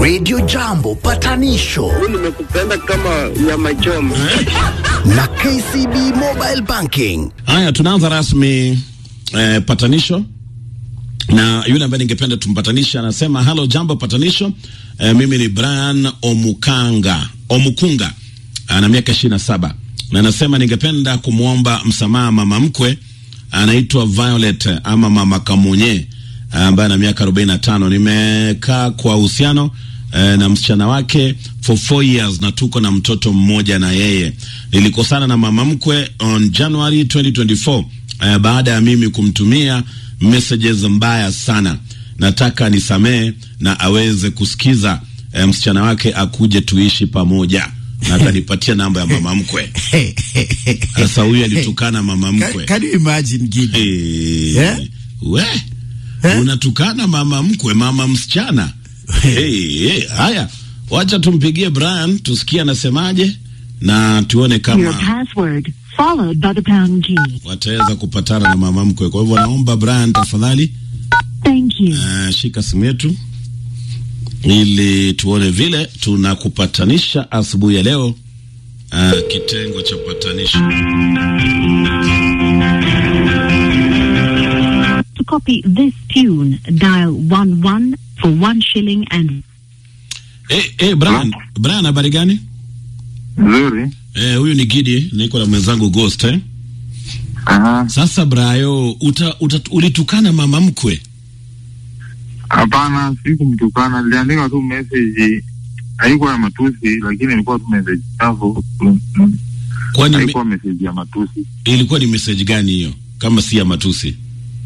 Radio Jambo patanisho nimekupenda kama nyama choma. na KCB Mobile Banking. Haya, tunaanza rasmi eh, patanisho na yule ambaye ningependa tumpatanisha anasema halo, jambo patanisho. Eh, mimi ni Brian Omukanga Omukunga, ana miaka ishirini na saba na anasema ningependa kumwomba msamaha mama mkwe anaitwa Violet ama mama Kamunye ambaye ana miaka arobaini na tano. Nimekaa kwa uhusiano eh, na msichana wake for four years na tuko na mtoto mmoja na yeye. Nilikosana na mama mkwe on January 2024 eh, baada ya mimi kumtumia messages mbaya sana. Nataka nisamee na aweze kusikiza eh, msichana wake akuje tuishi pamoja na atanipatia namba ya mama mkwe. Sasa huyu alitukana mama Can, mkwe. can you imagine Gidi? Eh, Yeah? we Eh? unatukana mama mkwe, mama msichana. hey, hey, haya, wacha tumpigie Brian tusikie anasemaje na tuone Your kama password followed by the pound key. wataweza kupatana na mama mkwe. Kwa hivyo naomba Brian, tafadhali Thank you. uh, shika simu yetu ili tuone vile tunakupatanisha asubuhi ya leo. Uh, kitengo cha patanisho. To copy this tune, dial one one for one shilling and Hey, hey, Brian, Brian habari gani? Nzuri. Eh, huyu ni Gidi, niko na mwenzangu Ghost eh? Aha. Sasa Brayo, uta, uta, ulitukana mama mkwe. Hapana, sikumtukana, niliandika tu message, haikuwa ya matusi, lakini ilikuwa tu message chafu, Kwani me, haikuwa message ya matusi. ilikuwa ni message gani hiyo kama si ya matusi?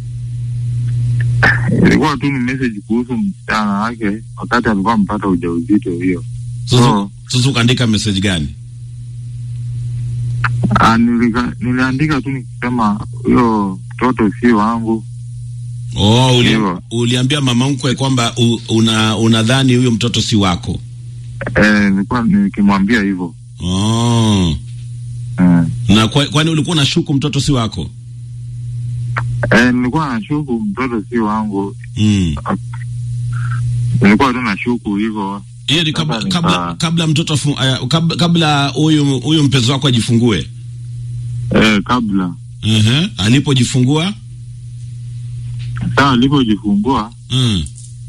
Ilikuwa tu ni message kuhusu msichana wake wakati alikuwa mpata ujauzito hiyo. Sasa Oh. sasa ukaandika message gani? Ah, nilika, niliandika tu nikisema huyo mtoto si wangu. Oh, uli, Hivyo. uliambia mama mkwe kwamba u- una unadhani huyo mtoto si wako. Eh, nilikuwa nikimwambia hivyo. Oh. Eh, Na kwa, kwani ulikuwa unashuku mtoto si wako? eh, nilikuwa nashuku mtoto si wangu, Mm. nilikuwa tu nashuku hivyo. Hiyo ni kabla, Sasa kabla, nika- kabla mtoto afu- aya, kabla kabla huyu huyu mpenzi wako ajifungue. Eh, kabla Uh-huh. Alipojifungua? saa alipojifungua Mm.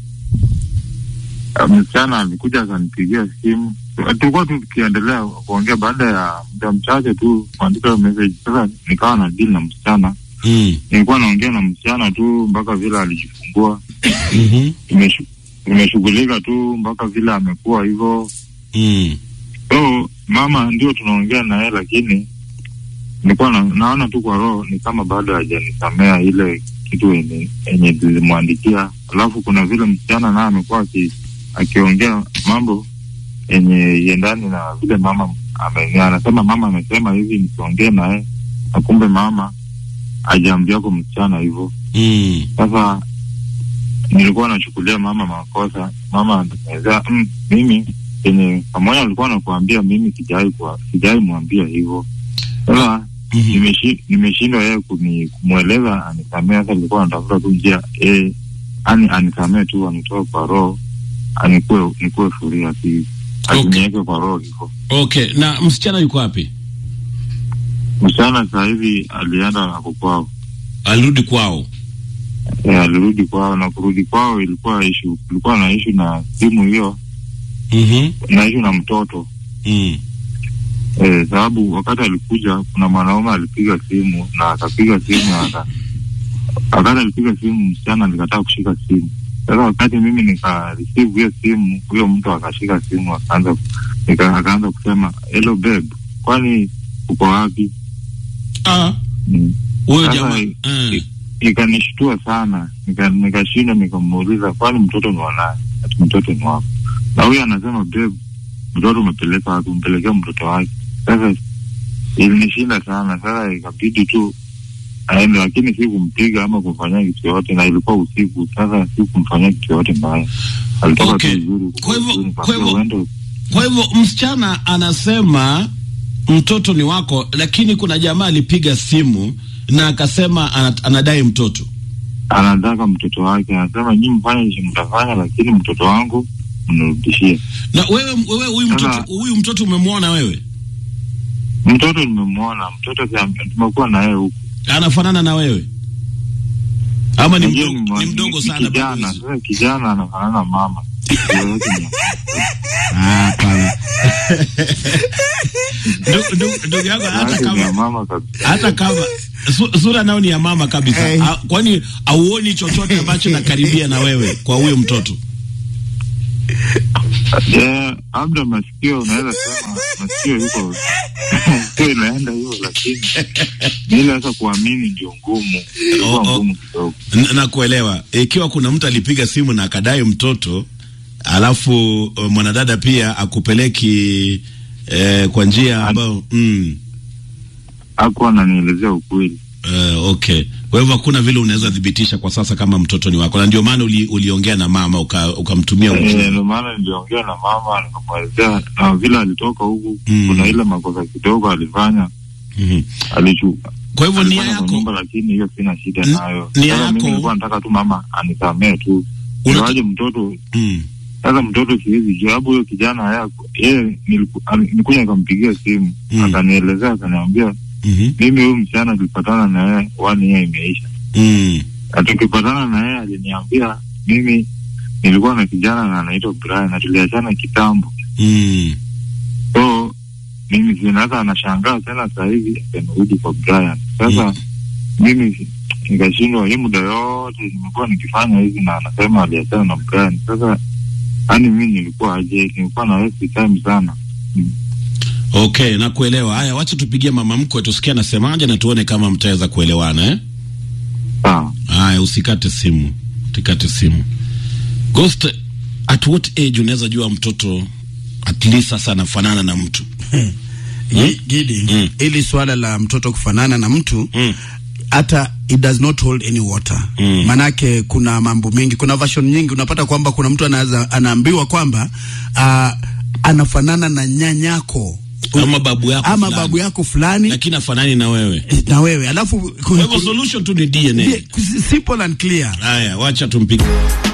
Uh, msichana alikuja akanipigia simu, tulikuwa tu tukiendelea kuongea. Baada ya muda mchache tu kuandika hiyo message, sasa nikawa na deal na msichana. Mm. Nilikuwa naongea na msichana tu mpaka vile alijifungua, Mhm. Nimeshu- nimeshughulika tu mpaka vile amekuwa hivyo. Mm. So mama ndio tunaongea naye, lakini nilikuwa na, naona tu kwa roho ni kama bado hajanisamea ile kitu yenye yenye tulimwandikia. Alafu kuna vile msichana naye amekuwa aki- akiongea mambo yenye yendani na vile mama ame, anasema mama amesema hivi nisiongee naye, na kumbe mama hajaambia kwa msichana hivyo. Mm. Sasa nilikuwa nachukulia mama makosa, mama anaweza mm, mimi yenye pamoja alikuwa nakuambia mimi sijai kwa sijai mwambia hivyo. Sasa Mhm. nimeshi- nimeshindwa yeye kuni- kumweleza anisamee. Sasa nilikuwa natafuta tu njia eh, ani anisamee tu anitoe kwa roho anikue nikue furia asi Okay. asiniweke kwa roho hivyo. Okay, na msichana yuko wapi? Msichana sasa hivi alienda na kukwao, Alirudi kwao. eh, alirudi kwao na kurudi kwao ilikuwa ishu, ilikuwa na ishu na simu hiyo Mhm. na ishu na mtoto Mm. eh, sababu wakati alikuja kuna mwanaume alipiga simu na akapiga simu na aka, wakati alipiga simu msichana alikataa kushika simu. Sasa wakati mimi nika receive hiyo simu, huyo mtu akashika simu akaanza nika, akaanza kusema hello babe, kwani uko wapi? Ah, Mm. huyo Sasa, jamaa. i- Mm. Ikanishtua sana, nika- nikashinda nikamuuliza, kwani mtoto ni wa nani? Ati mtoto ni wako. Na huyo anasema babe, mtoto umepeleka wapi? Umpelekea mtoto wake. Sasa ilinishinda sana, sasa ikabidi tu aende, lakini si kumpiga ama kumfanyia kitu yoyote, na ilikuwa usiku. Sasa si kumfanyia kitu yoyote mbaya, alitoka Okay. tu vizuri. Kwa hivyo- vizuri, kwa nikamwambia hivyo- uende Kwa hivyo msichana anasema mtoto ni wako, lakini kuna jamaa alipiga simu na akasema ana- anadai mtoto. anataka mtoto wake, anasema nyinyi mfanye ishi mtafanya, lakini mtoto wangu mnirudishie. Na wewe wewe huyu Sasa- mtoto huyu mtoto umemwona wewe? Mtoto nimemwona, mtoto si- tumekuwa na yeye huku. Anafanana na wewe? Ama ni Unajua mdogo, mwa- ni mdogo ni sana bado kijana. hizi? Sasa kijana anafanana na mama. Yoyote ni- Ah, hapana. Ndugu- ndugu- Ndugu yangu hata yoyote ni ya kama mama kabisa. hata kama su, sura nao ni ya mama kabisa. Eh. Ah, Kwani auoni chochote ambacho nakaribia na wewe kwa huyo mtoto? Eh, labda masikio unaweza sema masikio yuko sio inaenda hivyo, lakini ni ile sasa kuamini ndio ngumu, Oh, ilikuwa oh. ngumu kidogo. N- Nakuelewa. Ikiwa kuna mtu alipiga simu na akadai mtoto, alafu uh, mwanadada pia akupeleki eh, kwa njia ambayo mm, Hakuwa ananielezea ukweli. uh, okay. Kwa hivyo hakuna vile unaweza thibitisha kwa sasa kama mtoto ni wako, na ndio maana uli, uliongea na mama uka- ukamtumia Eh, ujumbe. Ndio maana niliongea na mama nikamwelezea, na vile alitoka huku Mm. kuna ile makosa kidogo alifanya, Mhm. alichuka Kwa hivyo nia alifanya kwa yako nyumba, lakini hiyo sina shida N- nayo. nia Sasa mimi yako- nilikuwa nataka tu mama anisamee tu, Unata- ingawaje mtoto mm, Sasa mtoto siwezi jua, sababu huyo kijana yako yeye niliku- ali- nilikuja nikampigia simu Mm. akanielezea, akaniambia mhm, mimi huyu msichana tulipatana na yeye one year imeisha, mm, na tukipatana na yeye aliniambia mimi nilikuwa na kijana na anaitwa Brian na tuliachana kitambo, mm. so mimi sasa anashangaa tena saa hivi amerudi kwa Brian. Sasa mimi si- nikashindwa, hii muda yote nimekuwa nikifanya hivi na anasema aliachana na Brian. Sasa yani mimi nilikuwa aje, nilikuwa na waste time sana. Okay, nakuelewa. Haya, wacha tupigie mama mkwe tusikie anasemaje na tuone kama mtaweza kuelewana eh? Sawa. Haya, usikate simu, usikate simu. Ghost, at what age unaweza jua mtoto at least sasa anafanana na mtu? Gi- Gidi, Mm. ili swala la mtoto kufanana na mtu Mm. hata it does not hold any water Mm. manake kuna mambo mengi kuna version nyingi unapata kwamba kuna mtu anaweza anaambiwa kwamba uh, anafanana na nyanyako Ama babu yako ama fulani. babu yako fulani Lakini afanani na wewe. na wewe alafu Kwa hivyo solution tu ni DNA. simple and clear Haya, wacha tumpige.